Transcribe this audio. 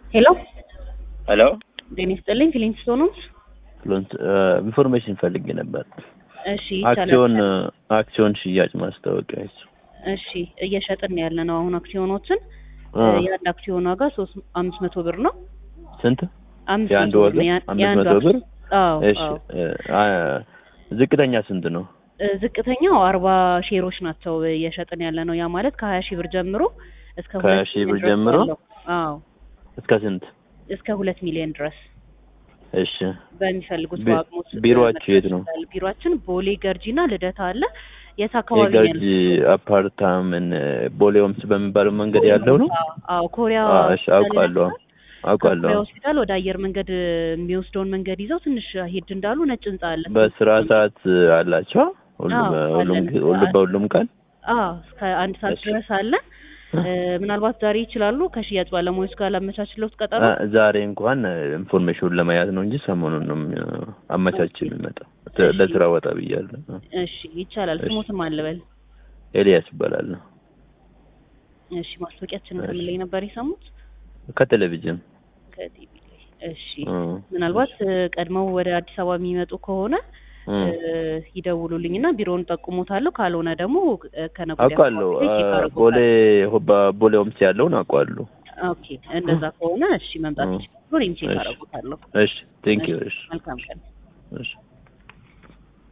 ሄሎ ሄሎ ጤና ይስጥልኝ ፊሊንግስቶን ነው። ፍሎንት ኢንፎርሜሽን ፈልጌ ነበር። እሺ አክሲዮን ይቻላል። አክሲዮን ሽያጭ ማስታወቂያ እሱ እሺ እየሸጥን ያለ ነው አሁን አክሲዮኖችን አ፣ የአንድ አክሲዮን ዋጋ ሶስት አምስት መቶ ብር ነው። ስንት አምስት የአንድ መቶ ዋጋ ብር ነው። ያ- አምስት የአንዱ መቶ ብር? አክሲዮን- አዎ እሺ አዎ። አ፣ ዝቅተኛ ስንት ነው? እ፣ ዝቅተኛው አርባ ሼሮች ናቸው እየሸጥን ያለ ነው። ያ ማለት ከሀያ ሺህ ብር ጀምሮ እስከ ከሀያ ሁለት ሺህ ብር ሚሊዮን ድረስ ጀምሮ? ያለው። አዎ እስከ ስንት? እስከ ሁለት ሚሊዮን ድረስ እሺ በሚፈልጉት ቢ- በአቅሞች ቢሮአችሁ የት ነው? ይችላል። ቢሮአችን ቦሌ ገርጂና ልደታ አለ። የት አካባቢ ነው የገርጂ ያሉት? አፓርታምን ቦሌ ሆምስ በሚባለው መንገድ ያለው ነው? አዎ፣ አዎ ኮሪያ አ፣ እሺ አውቃለሁ አውቃለሁ። ኮሪያ ሆስፒታል ወደ አየር መንገድ የሚወስደውን መንገድ ይዘው ትንሽ ሄድ እንዳሉ ነጭ ህንጻ አለ። በስራ ሰዓት አላቸው ሁሉም አዎ፣ ሁሉም አለን። ሁሉም በሁሉም ቀን አዎ እስከ አንድ ሰዓት እሺ። ድረስ አለ። እ፣ ምናልባት ዛሬ ይችላሉ ከሽያጭ ባለሙያዎች ጋር ላመቻችለት ቀጠሮ። አ፣ ዛሬ እንኳን ኢንፎርሜሽኑን ለመያዝ ነው እንጂ ሰሞኑን ነው የሚ- አመቻች የሚመጣው እሺ። ለስራ ወጣ ብያለሁ። እሺ ይቻላል። እሺ። ስሞትም አልበል። ኤልያስ ይባላል እሺ ማስታወቂያችንን ከምን ላይ ነበር የሰሙት? ከቴሌቪዥን ከቲቪ ላይ። እሺ እ፣ ምናልባት እ፣ ቀድመው ወደ አዲስ አበባ የሚመጡ ከሆነ እ፣ እ፣ ይደውሉልኝና ቢሮውን ጠቁሙታለሁ። ካልሆነ ደግሞ እ፣ ከነገ ወዲያ አውቃለሁ አካባቢ ላይ ቼክ አ፣ አደርጉታለሁ። ቦሌ በቦሌ ሆምስ ያለውን አውቃለሁ። ኦኬ እንደዛ ከሆነ እሺ መምጣት እ፣ ይችላሉ። እኔም ቼክ እሺ። አደርጉታለሁ። እሺ ቴንክ ዩ እሺ መልካም ቀን። እሺ